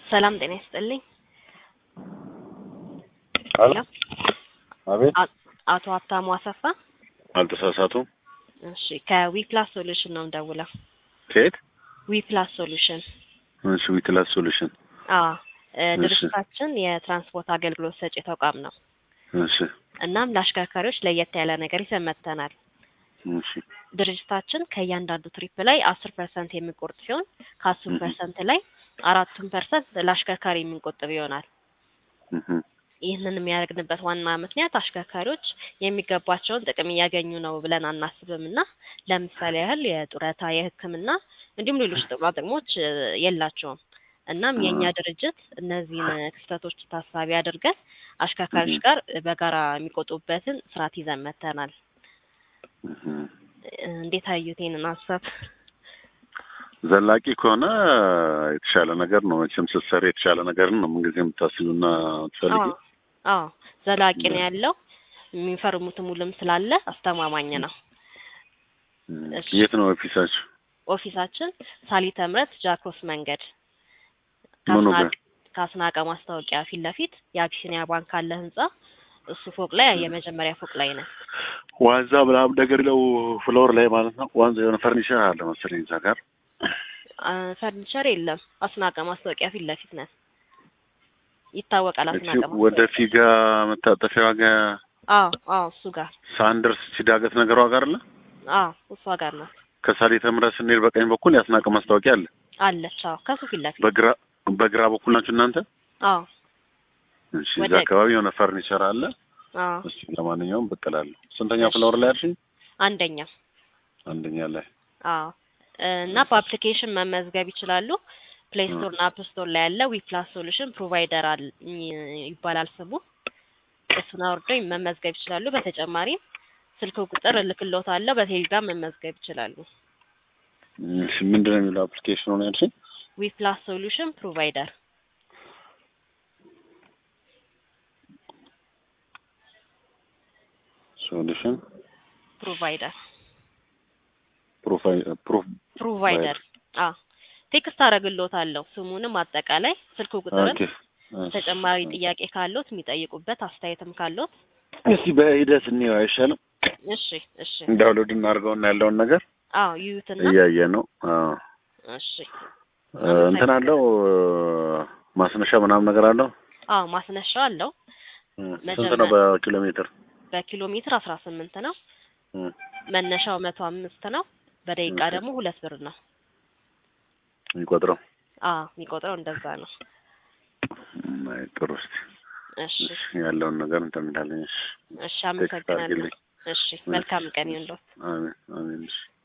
ሰላም ጤና ይስጥልኝ። አሎ አቤት፣ አ- አቶ ሀብታሙ አሰፋ። አልተሳሳቱም። እሺ ከዊፕላስ ሶሉሽን ነው የምደውለው። ከየት? ዊፕላስ ሶሉሽን እሺ፣ ዊትላስ ሶሉሽን። አዎ እ እሺ። ድርጅታችን የትራንስፖርት አገልግሎት ሰጪ ተቋም ነው። እሺ፣ እናም ለአሽከርካሪዎች ለየት ያለ ነገር ይዘን መጥተናል። እሺ፣ ድርጅታችን ከእያንዳንዱ ትሪፕ ላይ አስር ፐርሰንት የሚቆርጥ ሲሆን ከአስር እህ። ፐርሰንት ላይ አራቱን ፐርሰንት ለአሽከርካሪ የምንቆጥብ ይሆናል። እህ፣ ይህንን የሚያደርግንበት ዋና ምክንያት አሽከርካሪዎች የሚገባቸውን ጥቅም እያገኙ ነው ብለን አናስብም እና ለምሳሌ ያህል የጡረታ፣ የሕክምና እንዲሁም ሌሎች ጥቅማ ጥቅሞች እ የላቸውም። እናም የእኛ ድርጅት እነዚህን ክፍተቶች ታሳቢ አድርገን አሽከርካሪዎች እህ። ጋር በጋራ የሚቆጡበትን ስርዓት ይዘን መጥተናል። እህ። እ እንዴት አዩት ይህንን ሀሳብ? ዘላቂ ከሆነ የተሻለ ነገር ነው። መቼም ስትሰሪ የተሻለ ነገር ነው ምንጊዜ የምታስቢውና የምትፈልጊው። አዎ አዎ ዘላቂ ነው ያለው። የሚፈርሙትም ውልም ስላለ አስተማማኝ ነው። እም፣ እሺ። የት ነው ኦፊሳችሁ? ኦፊሳችን ሳሊተ ምሕረት ጃክሮስ መንገድ ምኑ ከአስናቀ ጋር? ከአስናቀ ማስታወቂያ ፊት ለፊት የአቢሲኒያ ባንክ አለ ህንጻ እሱ ፎቅ ላይ የመጀመሪያ ፎቅ ላይ ነው። ዋንዛ ምናምን ነገር ነው ፍሎር ላይ ማለት ነው። ዋንዛ የሆነ ፈርኒቸር አለ መሰለኝ እዛ ጋር። አ፣ ፈርኒቸር የለም። አስናቀ ማስታወቂያ ፊት ለፊት ነን። ይታወቃል። እቺ አስናቀ ወደ ማስታወቂያ ፊጋ መታጠፊያዋ ጋር አዎ አዎ እሱ ጋር ሳንደርስ ሲዳገት ነገሯ ጋር አለ። አዎ እሷ ጋር ነው ከሳሊተ ምሕረት ስንሄድ በቀኝ በኩል ያስናቀ ማስታወቂያ አለ። አለች። አዎ ከሱ ፊት ለፊት በግራ በግራ በኩል ናችሁ እናንተ? አዎ እሺ፣ ወደ- እዛ አካባቢ የሆነ ፈርኒቸር አለ። አዎ እሺ፣ ለማንኛውም ብቅ እላለሁ። ስንተኛ እሺ። ፍሎር ላይ አልሽኝ? አንደኛ አንደኛ ላይ። አዎ እና በአፕሊኬሽን መመዝገብ ይችላሉ። ፕሌይ ስቶር እና አፕ ስቶር ላይ ያለ ዊፕላስ ሶሉሽን ፕሮቫይደር አል ይባላል ስሙ። እሱን አውርደው መመዝገብ ይችላሉ። በተጨማሪም ስልክ ቁጥር እልክልዎታለሁ። በቴሌግራም መመዝገብ ይችላሉ። እሺ፣ ምንድን ነው የሚለው አፕሊኬሽኑ ነው ያልሽኝ? ዊፕላስ ሶሉሽን ፕሮቫይደር ሶሉሽን ፕሮቫይደር ፕሮፋይል ፕሮፍ ፕሮቫይደር አዎ ቴክስት አደርግልዎታለሁ። ስሙንም አጠቃላይ ስልክ ቁጥርን ኦኬ። ተጨማሪ ጥያቄ ካለዎት የሚጠይቁበት አስተያየትም ካለዎት እስቲ በሂደት እንየው አይሻልም? እሺ እሺ ዳውንሎድ እናድርገውና ያለውን ነገር አዎ ይዩትና እያየ ነው። አዎ እሺ እ፣ እንትን አለው እ፣ ማስነሻ ምናምን ነገር አለው። አዎ ማስነሻ አለው። እ፣ ስንት መጀመሪያ- ነው በኪሎ ሜትር? በኪሎ ሜትር አስራ ስምንት ነው። እ፣ መነሻው መቶ አምስት ነው። በደቂቃ ኦኬ። ደግሞ ሁለት ብር ነው። የሚቆጥረው አዎ የሚቆጥረው እንደዛ ነው። እም፣ አይ፣ ጥሩ። እስቲ እሺ እሺ፣ ያለውን ነገር እንትን እንዳለኝ። እሺ፣ እሺ ቴክስት አመሰግናለሁ። አድርጊልኝ። እሺ መልካም ቀን ይሁንልዎት። አሜን አሜን። እሺ